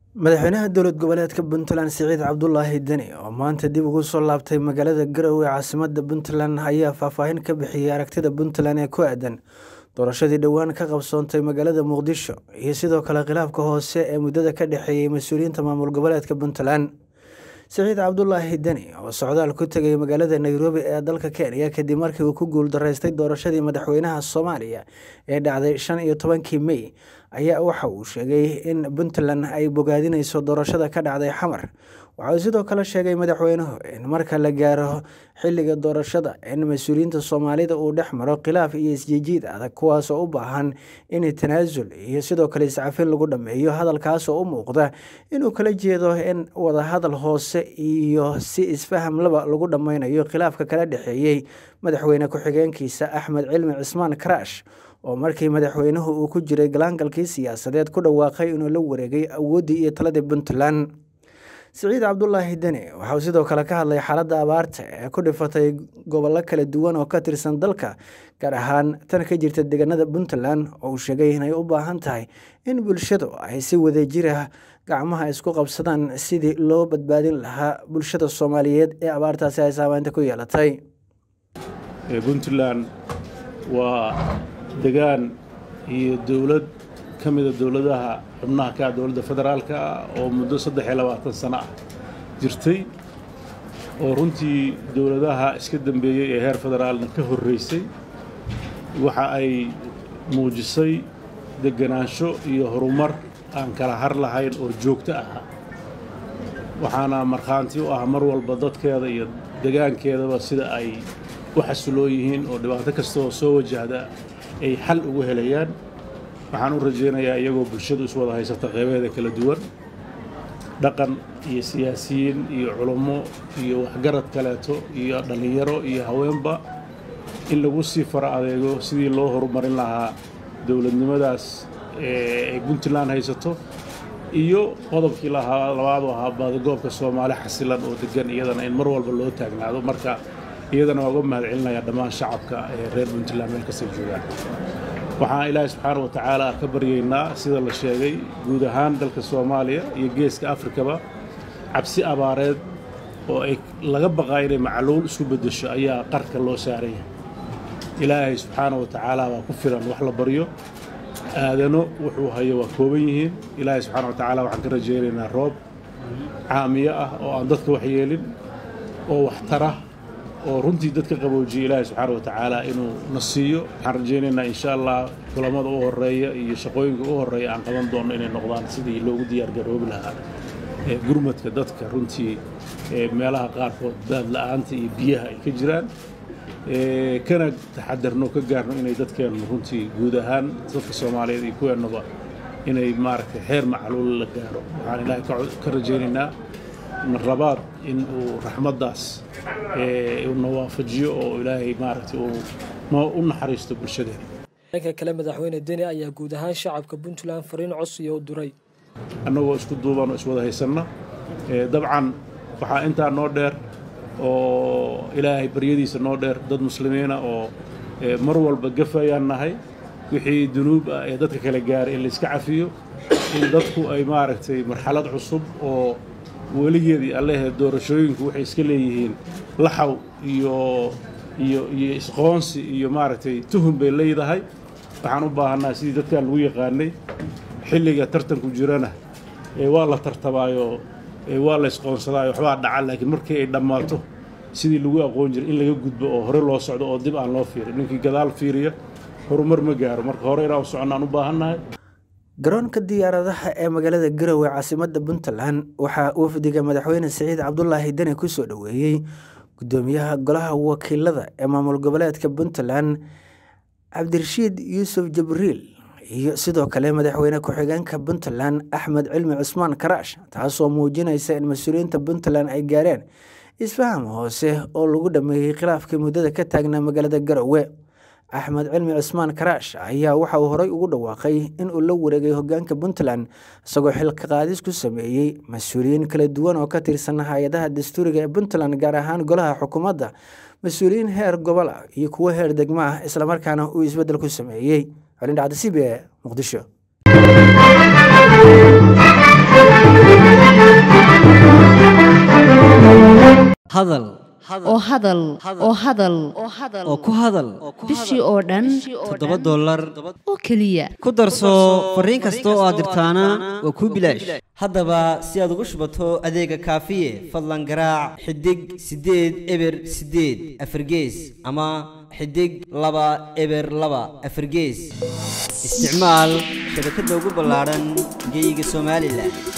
madaxweynaha dowlad goboleedka puntland siciid cabdulaahi deni oo maanta dib ugu soo laabtay magaalada garowe caasimada puntland ayaa faahfaahin ka bixiyey aragtida puntland ee ku aadan doorashadii dhowaan ka qabsoontay magaalada muqdisho iyo sidoo kale khilaafka hoose ee muddada ka dhexeeyey mas-uuliyiinta maamul goboleedka puntland siciid cabdulaahi deni oo socdaal ku tegay magaalada nairobi ee dalka kenya kadib markii uu ku guuldaraystay doorashadii madaxweynaha soomaaliya ee dhacday shan iyo tobankii mey ayaa waxa uu sheegay in puntland ay bogaadineyso doorashada ka dhacday xamar waxa uu sidoo kale sheegay madaxweynuhu in marka la gaaro xilliga doorashada in mas-uuliyiinta soomaalida uu dhex maro khilaaf iyo isjiijiid adag kuwaasoo u baahan in tanaasul iyo sidoo kale iscafin lagu dhameeyo hadalkaasoo u muuqda inuu kala jeedo in wadahadal hoose iyo si isfaham laba lagu dhameynayo khilaafka kala dhexeeyey madaxweyne ku-xigeenkiisa axmed cilmi cismaan karaash oo markii madaxweynuhu uu ku jiray galaangalkii siyaasadeed ku dhawaaqay inuu la wareegay awooddii iyo taladii puntland siciid cabdulaahi deni waxauu sidoo kale ka hadlay xaaladda abaarta ee ku dhifatay gobollo kala duwan oo ka tirsan dalka gaar ahaan tan ka jirta deegaanada puntland oo uu sheegay inay u baahan tahay in bulshadu ay si wadajira gacmaha isku qabsadaan sidii loo badbaadin lahaa bulshada soomaaliyeed ee abaartaasi ay saameynta ku yeelatay puntland waa degaan iyo dowlad ka mida dowladaha xubnaha ka dowladda federaalka ah oo muddo saddex iyo labaatan sano ah jirtay oo runtii dowladaha iska dambeeyey ee heer federaalna ka horraysay waxa ay muujisay deganaansho iyo horumar aan kala har lahayn oo joogto ah waxaana markhaanti u ah mar walba dadkeeda iyo degaankeedaba sida ay u xasiloo yihiin oo dhibaato kasta oo soo wajahda ay xal ugu helayaan waxaan u rajaynayaa iyagoo bulshadu is wada haysata qeybaheeda kala duwan dhaqan iyo siyaasiyiin iyo culummo iyo waxgarad kaleeto iyo dhallinyaro iyo haweenba in lagu sii fara adeego sidii loo horumarin lahaa dowladnimadaas ay puntland haysato iyo qodobkii lahaa labaadu ahaa baadigoobka soomaali xasilan oo degan iyadana in mar walba loo taagnaado marka iyadana waa uga mahad celinayaa dhammaan shacabka ee reer puntland meel kastay joogaan waxaan ilaahay subxaana wa tacaala ka baryaynaa sida la sheegay guud ahaan dalka soomaaliya iyo geeska afrikaba cabsi abaareed oo ay laga baqaa inay macluul isku beddesho ayaa qarka loo saaran yahay ilaahay subxaana wa tacaala waa ku filan wax la baryo aadano wuxuu hayo waa kooban yihiin ilaahay subxaana wa tacaala waxaan ka rajaynaynaa roob caamiyo ah oo aan dadka wax yeelin oo wax tara oo runtii dadka qaboojiyay ilaahay subxaana wa tacaala inuu na siiyo waxaan rajaynaynaa insha allah kulamada u horeeya iyo shaqooyinka u horeeya aan qaban doonno inay noqdaan sidii loogu diyaargaroobi lahaa gurmadka dadka runtii meelaha qaarkood daad la'aanta iyo biyaha ay ka jiraan kana taxadarno ka gaarno inay dadkeennu runtii guud ahaan dadka soomaaliyeed iyo kuweennuba inay maaragtay xeer macluul la gaaro waxaan ilaahay ka rajaynaynaa rabaad in uu raxmaddaas na waafajiyo oo ilaahay maaragtay u naxariisto bulshadeena dhanka kale madaxweyne deni ayaa guud ahaan shacabka puntland fariin codsiya u diray annagoo isku duuban oo iswada haysanna dabcan waxaa intaa noo dheer oo ilaahay baryadiisa noo dheer dad muslimiina oo mar walba gafayaan nahay wixii dunuub ah ee dadka kala gaaray in layska cafiyo in dadku ay maaragtay marxalad cusub oo weligeedii allehe doorashooyinku waxay iska leeyihiin laxaw iyo iyo iyo isqoonsi iyo maaragtay tuhun bay leedahay waxaan u baahannaha sidii dadkan lagu yaqaanay xilliga tartanku jirana waa la tartamaayo waa la isqoonsadaayo waxbaa dhaca laakiin markii ay dhammaato sidii lagu aqoon jiray in laga gudbo oo hore loo socdo oo dib aan loo fiirin ninkii gadaal fiiriya horumar ma gaaro marka hore inaan u soconnaan u baahannahay garoonka diyaaradaha ee magaalada garowe caasimada puntland waxaa wafdiga madaxweyne siciid cabdulaahi deni ku soo dhoweeyey gudoomiyaha golaha wakiilada ee maamul goboleedka puntland cabdirashiid yuusuf jabriil iyo sidoo kale madaxweyne ku-xigeenka puntland axmed cilmi cusmaan karaash taasoo muujinaysa in mas-uuliyiinta puntland ay gaareen isfaham hoose oo lagu dhameeyey khilaafkii muddada ka taagnaa magaalada garowe axmed cilmi cusmaan karaash ayaa waxa uu horey ugu dhawaaqay in uu la wareegay hogaanka puntland isagoo xilka qaadis ku sameeyey mas-uuliyiin kala duwan oo ka tirsan hay-adaha dastuuriga ee puntland gaar ahaan golaha xukuumadda mas-uuliyiin heer gobol ah iyo kuwo heer degmo ah islamarkaana uu isbeddel ku sameeyey colindhacda c b e muqdisho hadal oo hadal oo hadal oo ku hadal bishii oo dhan toddoba dollar oo keliya ku darso fariin kasta oo aad dirtaana waa kuu bilaash haddaba si aad ugu shubato adeega kaafiye fadlan garaac xidig siddeed eber siddeed afargees ama xidig laba eber laba afargees isticmaal shabakadda ugu ballaadhan geeyiga somalilan